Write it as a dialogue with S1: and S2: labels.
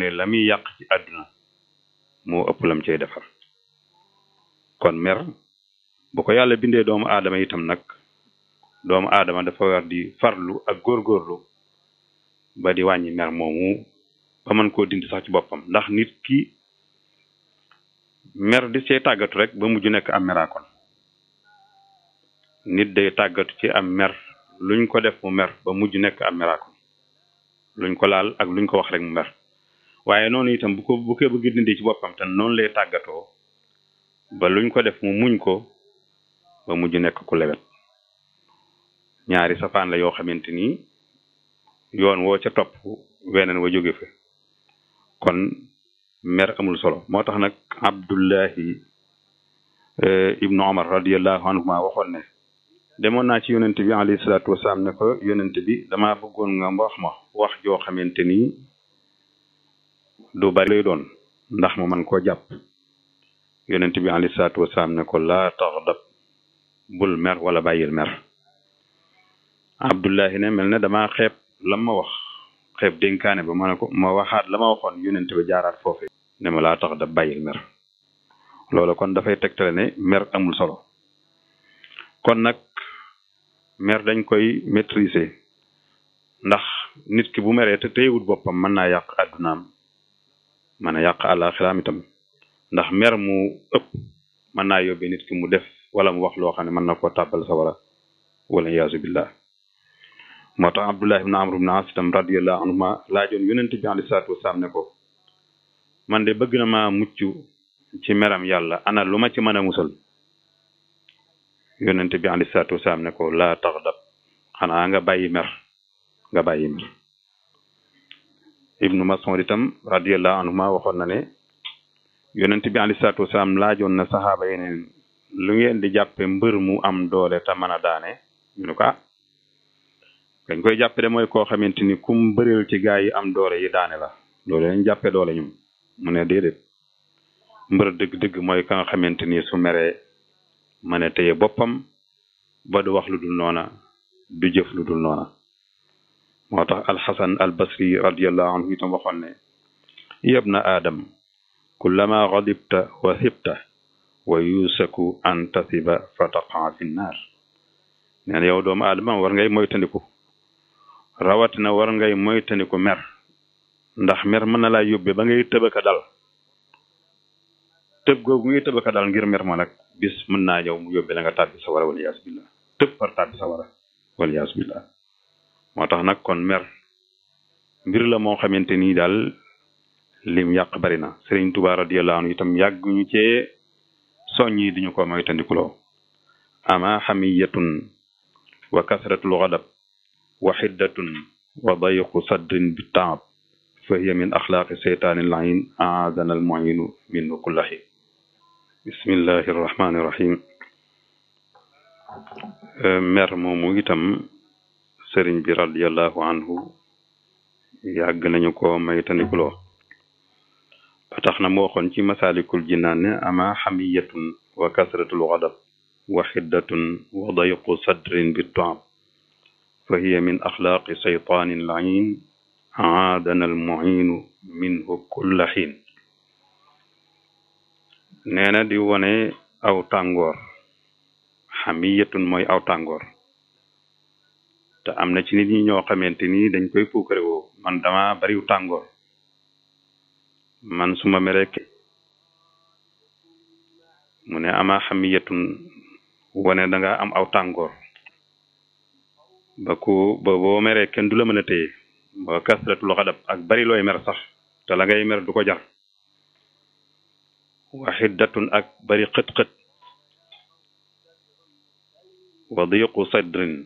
S1: ne la muy yàq ci àdduna moo ëpp lam cay defar kon mer bu ko yàlla bindee doomu aadama itam nag doomu aadama dafa war di farlu ak góorgóorlu ba di wàññi mer moomu ba mën koo dindi sax ci boppam ndax nit ki mer di see tàggatu rek ba mujj nekk am meraakon nit day tàggatu ci am mer luñ ko def mu mer ba mujj nekk am meraakon luñ ko laal ak luñ ko wax rek mu mer waaye noonu itam bu ko bu ko bëgg dindi ci boppam te noonu lay tàggatoo ba luñ ko def mu muñ ko ba mujj nekk ku lewet ñaari safaan la yoo xamante ni yoon woo ca topp weneen wa jóge fa kon mer amul solo moo tax nag abdullahi ibnu omar radiallahu anhuma waxoon ne demoon naa ci yonent bi alayhi salaatu wasalaam ne ko yonent bi dama bëggoon nga wax ma wax joo xamante ni du bari lay doon ndax ma man koo jàpp yonent bi alayhi salaatu wasalaam ne ko laa taxdab bul mer wala bàyyil mer abdullahi ne mel ne dama xeeb lam ma wax xeeb dénkaane ba ma ne ko ma waxaat la ma waxoon yonent bi jaaraat foofu ne ma laa tax da bàyyil mer loolu kon dafay tegtale ne mer amul solo kon nag mer dañ koy maîtriser ndax nit ki bu meree te téyewut boppam mën naa yàq àddunaam mën a yàq àllaaxiraam itam ndax mer mu ëpp mën naa yóbbee nit ki mu def wala mu wax loo xam ne mën na koo tàbbal sawara wala yaasu billah moo tax abdullah ibn amr ibn as itam radiallahu anhuma laajoon yonent bi alayhi salaatu wasalaam ne ko man de bëgg na maa mucc ci meram yàlla ana lu ma ci mën a musal yonent bi alayhi salaatu wasalaam ne ko laa taxdab xanaa nga bàyyi mer nga bàyyi mer ibnu mas'ud itam radiallahu anhuma waxoon na ne yonent bi alayhi salaatu wasalaam laajoon na saxaaba yeneen lu ngeen di jàppe mbër mu am doole te mën a daane ñu ne ko ah dañ koy jàppe de mooy koo xamante ni kum bëreel ci gaa yi am doole yi daane la loolu lañ jàppe doole ñum mu ne déedéet mbër dëgg-dëgg mooy ka nga xamante ni su meree mën a téye boppam ba du wax lu dul noona du jëf lu dul noona moo tax alxasan al basri radiallahu anhu itam waxoon ne yabna aadam kullama gadibta wa sibta wa yusaku an tasiba fa taqaa fi nnaar nee na yow doomu aadama war ngay moytandiku rawatina war ngay moytandiku mer ndax mer mën na laa yóbbe ba ngay tëbaka dal tëb googu ngay tëbaka dal ngir mer ma nag bis mën naa ñëw mu yóbbe la nga tàbbi sa wara wala yaas billah tëb par tàbbi sa wara wala yaas billah moo tax nag kon mer mbir la moo xamante nii daal lim yàq bari na Sëriñ Tuubaa radiyallahu anhu itam yàgguñu cee soññi diñu ko moytandikuloo ama xamiyatun wa kasratul ghadab wa xiddatun wa dayqu saddrin bi taab fa hiya min axlaaqi seytaani layin aadana al muinu minhu kullahi bismillahi irrahmani irrahim mer moomu itam sëriñ bi radiallahu anhu yàgg nañu ko maytanikuloo ba tax na mu waxoon ci masaalikul jinaan ne ama xamiyatun wa kasratul ghadab wa xiddatun wa dayqu sadrin bi taab fa hiya min axlaaqi seytaanin layin aadana al muinu minhu kulla xiin nee na di wone aw tàngoor xamiyatun mooy aw tàngoor te am na ci nit ñi ñoo xamante ni dañ koy puukare woo man dama bariw tàngoor man suma merek mu ne ama xamiyatun wone da nga am aw tàngoor ba ku ba boo meree kenn du la mën a téye ba kasratul xadab ak bari looy mer sax te la ngay mer du ko jar wa xiddatun ak bari xët-xët wa diqu sadrin